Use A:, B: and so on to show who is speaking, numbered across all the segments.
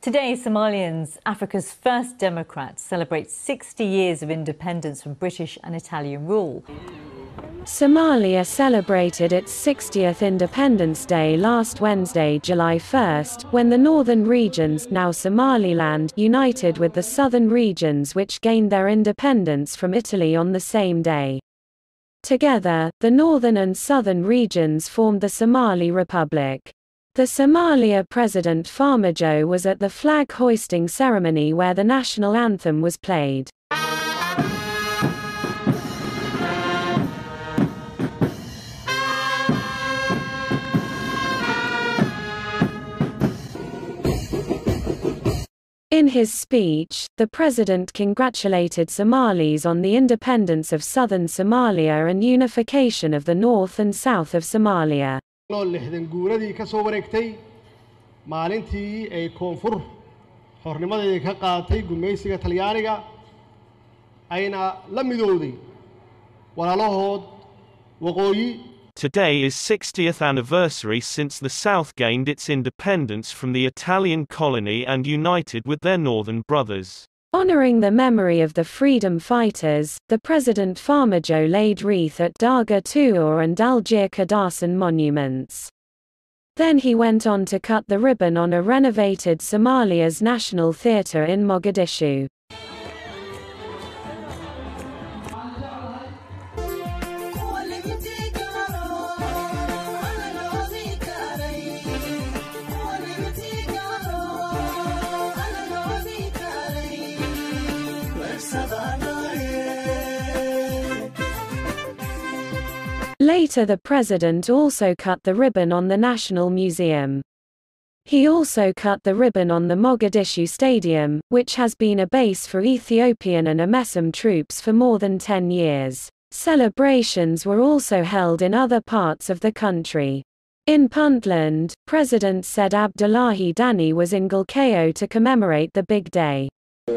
A: Today, Somalians, Africa's first democrats, celebrate 60 years of independence from British and Italian rule.
B: Somalia celebrated its 60th Independence Day last Wednesday, July 1st, when the northern regions, now Somaliland, united with the southern regions which gained their independence from Italy on the same day. Together, the northern and southern regions formed the Somali Republic. The Somalia President Farmajo was at the flag hoisting ceremony where the national anthem was played. In his speech, the president congratulated Somalis on the independence of southern Somalia and unification of the north and south of Somalia.
C: lixdan guuradii ka soo wareegtay maalintii ay koonfur xornimadeedii ka qaadatay gumaysiga talyaaniga ayna la midowday walaalahood waqooyi
D: Today is 60th anniversary since the South gained its independence from the Italian colony and united with their northern brothers.
B: Honoring the memory of the freedom fighters, the President Farmajo laid wreath at Darga Tuur and Algier Kadasan monuments. Then he went on to cut the ribbon on a renovated Somalia's National Theatre in Mogadishu. Later the president also cut the ribbon on the National Museum. He also cut the ribbon on the Mogadishu Stadium, which has been a base for Ethiopian and AMESOM troops for more than 10 years. Celebrations were also held in other parts of the country. In Puntland, President said Abdullahi Dani was in Galkayo to commemorate the big day.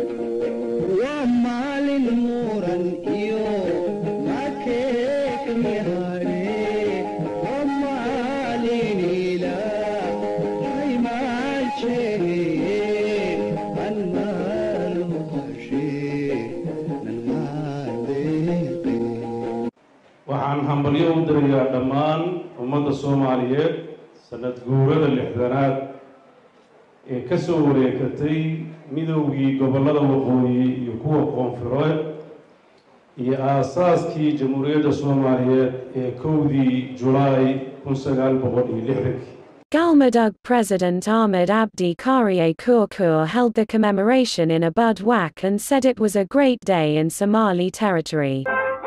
E: waxaan hambalyo u dirayaa dhammaan ummadda soomaaliyeed sanad guurada lixdanaad ee ka soo wareegatay midowgii gobollada waqooyi iyo kuwa koonfureed iyo aasaaskii jamhuuriyadda soomaaliyeed ee kowdii julaay kun sagaal boqol iyo lixdankii
B: Galmudug President Ahmed Abdi Karie Kurkur held the commemoration in Abud Wak and said it was a great day in Somali territory.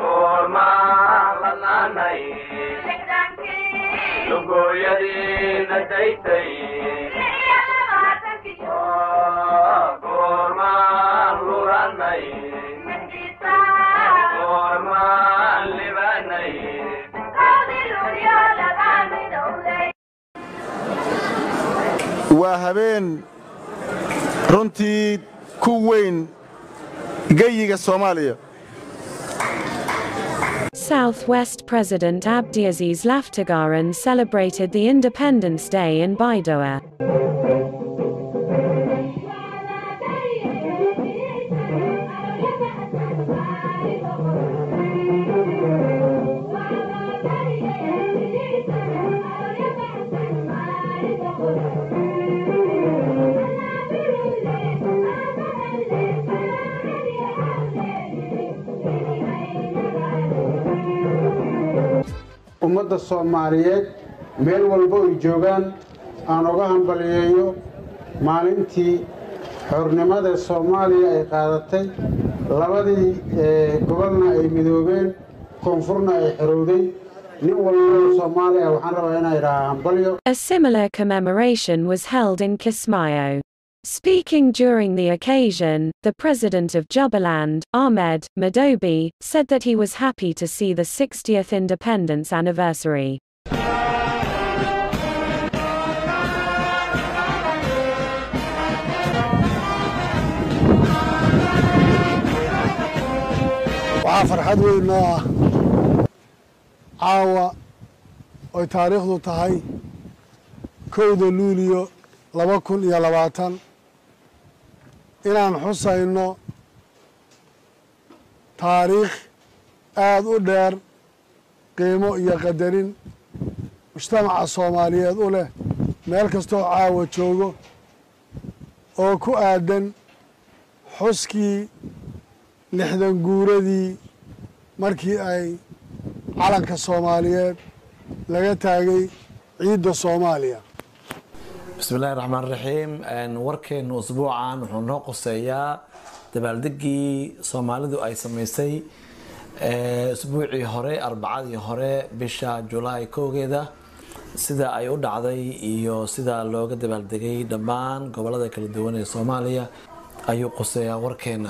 F: waa habeen runtii ku weyn geyiga soomaaliya
B: Southwest President Abdiaziz Laftagaran celebrated the Independence Day in Baidoa.
G: ummadda soomaaliyeed meel walba ay joogaan aan uga hambaliyeeyo maalintii xornimada soomaaliya ay qaadatay labadii gobolna ay midoobeen koonfurna ay xorowday nin walba soomaaliya waxaan rabaa inaan idhahaa hambalyo
B: A similar commemoration was held in Kismayo. Speaking during the occasion, the president of Jubaland, Ahmed Madobi, said that he was happy to see the 60th independence anniversary.
H: waxaa farxad weyn noo ah caawa oy taariikhdu tahay kowda luuliyo laba kun iyo labaatan inaan xusayno taariikh aada u dheer qiimo iyo qadarin mujtamaca soomaaliyeed u leh meel kastoo caawa joogo oo ku aadan xuskii lixdan guuradii markii ay calanka soomaaliyeed laga taagay ciidda soomaaliya
I: bismi illaahi raxmaan raxiim warkeenu usbuucan wuxuu noo qoseeyaa dabaaldegii soomaalidu ay samaysay usbuucii hore arbacadii hore bisha julaay kowgeeda sida ay u dhacday iyo sida looga dabaaldegay dhammaan gobolada kala duwan ee soomaaliya ayuu qoseeyaa warkeena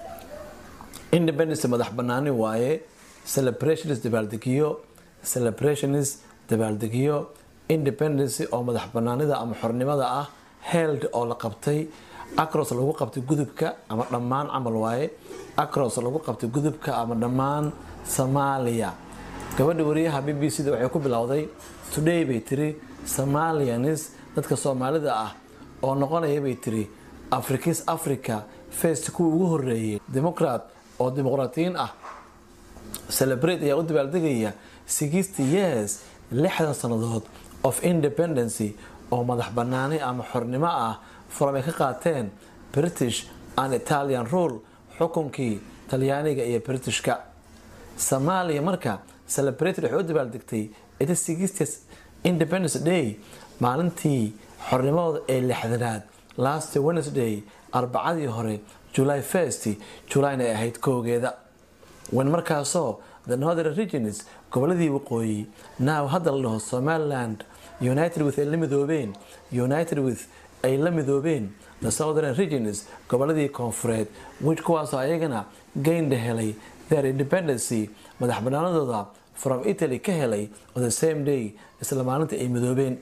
I: independence madax banaani waaye celebrations dabaaldegiyo celebrations dabaaldegiyo independence oo madax banaanida ama xornimada ah held oo la qabtay acros lagu qabtay gudubka ama dhammaan camal waaye acros lagu qabtay gudubka ama dhammaan soomaaliya gabadha wariyaha b b c da waxay ku bilowday today bay tiri somalianis dadka soomaalida ah oo noqonaya bay tiri afrikis africa first kuwa ugu horeeyay democrat oo dimuqraatiyiin ah celebrate ayaa u dabaaldegaya sixty years lixdan sannadood of independency oo madax banaani ama xornimo ah furam ay ka qaateen british and italian rule xukunkii talyaaniga iyo britishka soomaaliya marka celebrated waxay u dabaaldegtay ita sixty independence day maalintii xornimadooda ee lixdanaad last wednesday arbacadii hore july first julayna ay ahayd kowgeeda wen markaasoo the northern regions goboladii waqooyi now hadda la dhaho somaliland united with ay la midoobeen united with ay la midoobeen the southern regions goboladii koonfureed which kuwaasoo ayagana gaynda helay their independency madax banaanadooda from italy ka helay on the same day isla maalinta ay midoobeen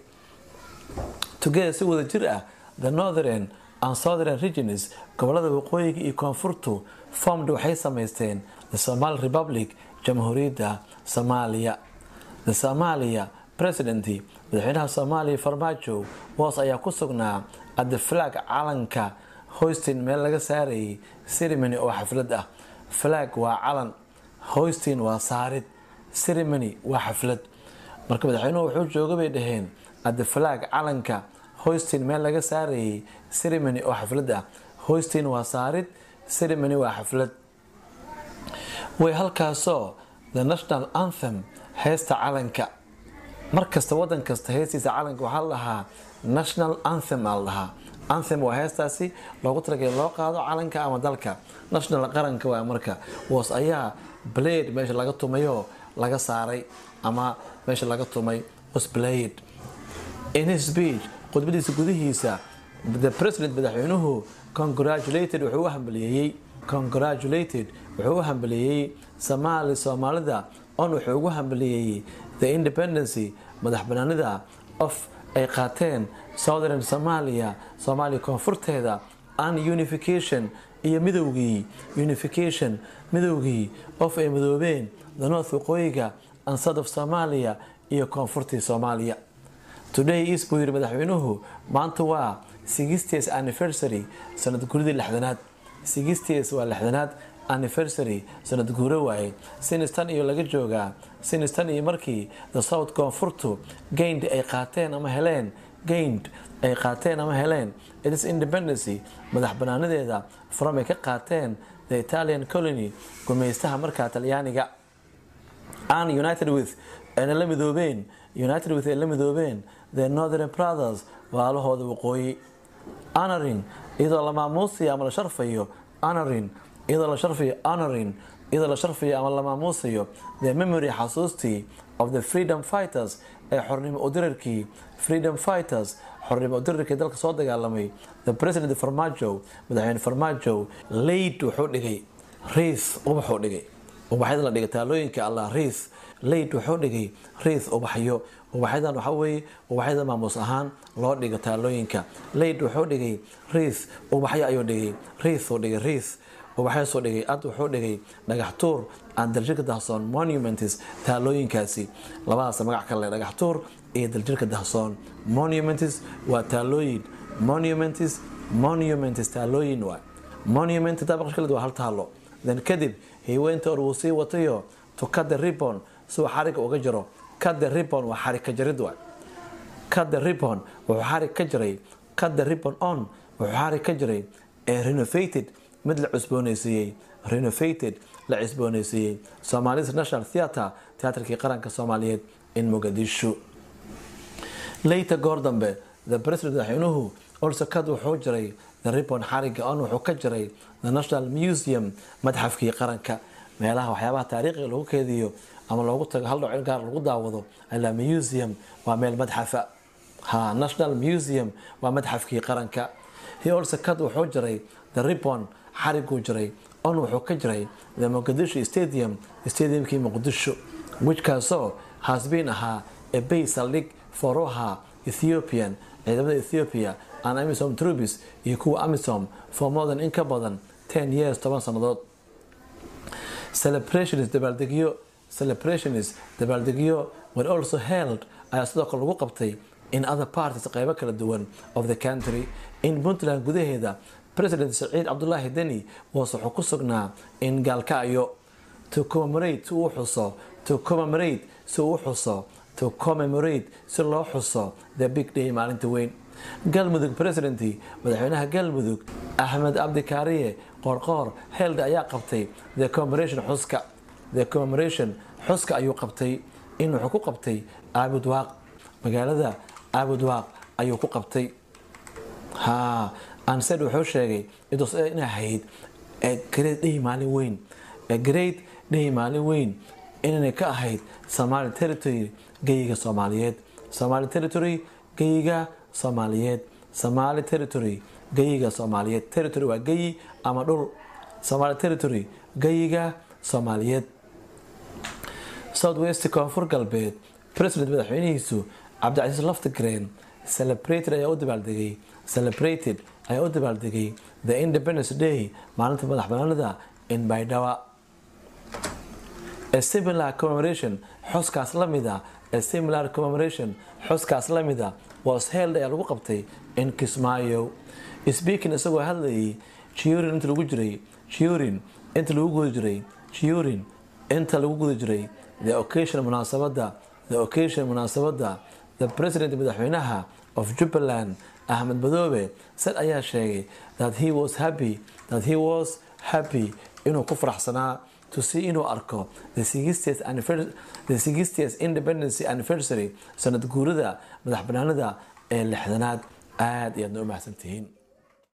I: together si wada jir ah the northern and southern regions gobolada waqooyiga iyo koonfurtu formed waxay samaysteen the somali republic jamhuuriyadda soomaaliya the somalia president madaxweynaha soomaaliya farmaajo woos ayaa ku sugnaa at the flag calanka hoystin meel laga saarayay ceremony oo xaflad ah flag waa calan hoystin waa saarid ceremony waa xaflad marka madaxweynuhu wuxuu jooga bay dhaheen at the flag calanka hoystin meel laga saarayay ceremony oo xaflad ah hoystin waa saarid ceremony waa xaflad way halkaasoo the national anthem heesta calanka markasta wadan kasta heestiisa calanka waxaa la dhahaa national anthem aa la dhahaa anthem waa heestaasi loogu talagalay loo qaado calanka ama dalka national qaranka waa marka was ayaa blade meesha laga tumayoo laga saaray ama meesha laga tumay was blade in his speech khudbadiisa gudihiisa the president madaxweynuhu congratulated wuxuu u hambaliyeeyey congratulated wuxuu u hambaliyeeyey somaali soomaalida on wuxuu ugu hambaliyeeyey the independency madax banaanida of ay qaateen southern somalia soomaaliya koonfurteeda and unification iyo midowgii unification midowgii of ay midoobeen the north waqooyiga and south of somalia iyo koonfurtii soomaaliya today is buu yidhi madaxweynuhu maanta waa sixties anniversary sanad guridii lixdanaad sixties waa lixdanaad anniversary sanad guuro waaye sinistan iyo laga joogaa sinistan iyo markii the south koonfurtu gayned ay qaateen ama heleen gayned ay qaateen ama heleen itis independency madax banaanadeeda from ay ka qaateen the italian colony gumeystaha markaa talyaaniga an united with ayna la midoobeen united with ay la midoobeen the northern brothers waalahooda waqooyi honoring iyadoo la maamuusayo ama la sharfayo honoring iyadoo la sharfayo honoring iyadoo la sharfayo ama la maamuusayo the memory xasuustii of the freedom fighters ee xornimo udirarkii freedom fighters xornimo udirarkii dalka soo dagaalamay the president farmaajo madaxweyne farmaajo laid wuxuu dhigay riis ubaxuu dhigay ubaxyada la dhigay taalooyinka allah riis laid wuxuu dhigay riis ubaxyo ubaxyadan waxaa weeye ubaxyada maamuus ahaan loo dhigo taalooyinka laid wuxuu dhigay riis ubaxyo ayuu dhigay riisuu dhigay riis ubaxyaasuu dhigay ad wuxuu dhigay dhagax tuur aan daljirka dahsoon monuments taalooyinkaasi labadaas magac kale dhagax tuur iyo daljirka dahsoon monuments waa taalooyin monuments monuments taalooyin waa monument dabaqshkaled waa hal taalo then kadib hiweynta or wuu sii watayo to cut the ribbon si uu xariga uga jaro cut the ribbon waa xarig ka jarid waay cut the ribbon wuxuu xarig ka jiray cut the ribbon on wuxuu xarig ka jiray ee renovated mid la cusboonaysiiyey renovated la cusboonaysiiyey somalis national theatre teatrkii qaranka soomaaliyeed in muqadisho later goor dambe the president madaxweynuhu also kad wuxuu jiray the ribbon xariga on wuxuu ka jiray the national museum madxafkii qaranka meelaha waxyaabaha taariikhiga lagu keediyo ama loogu tago hal dhowcin gaar lagu daawado ilaa museum waa meel madxafa ha national museum waa madxafkii qaranka he also kad wuxuu jiray the ribbon xariguu jiray on wuxuu ka jiray the muqdisho stadium stadiumkii muqdisho whichkaasoo has been ahaa a base saldhig foroha ethiopian ciidamada ethiopia and amisom troops iyo kuwa amisom for more than in ka badan 10 years toban sannadood celebrations dabaaldegyo celebrations dabaaldegyo were also held ayaa sidoo kale lagu qabtay in other parties qeybo kala duwan of the country in puntland gudaheeda president saciid cabdulaahi deni was wuxuu ku sugnaa in gaalkacyo to commemorate si uu xuso to commemorate si uu xuso to commemorate si loo xuso the big day maalinta weyn galmudug presidenty madaxweynaha galmudug axmed cabdi kaariye qoorqoor held ayaa qabtay the commemoration xuska the commemoration xuska ayuu qabtay in wuxuu ku qabtay aabudwaaq magaalada aabudwaaq ayuu ku qabtay ha ansed wuxuu sheegay inay ahayd great day maalin weyn great day maalin weyn inay ka ahayd somali territory geyiga soomaaliyeed somali territory geyiga soomaaliyeed somali territory geyiga soomaaliyeed territory waa geyi ama dhul somali territory geyiga soomaaliyeed south west koonfur galbeed president madaxweynihiisu cabdicasiis loftigreen celebrated ayaa u dabaaldegay celebrated ayaa u dabaaldegay the independence day maalinta madax banaanida in baydhaba a similar commemoration xuskaas lamida a similar commemoration xuskaas lamida was held ayaa lagu qabtay in kismaayo speaking isagoo hadlayay jiurin inta lagu jiray jiurin inta lagu guda jiray jiurin inta lagu guda jiray the occasion munaasabada the occasion munaasabada the president madaxweynaha of jubbaland ahmed madoobe sad ayaa sheegay that he was happy that he was happy inuu ku faraxsanaa to see inuu arko the 60th independency anniversary sanad guurida madax banaanida ee lixdanaad aada iyo aadna u mahadsantihiin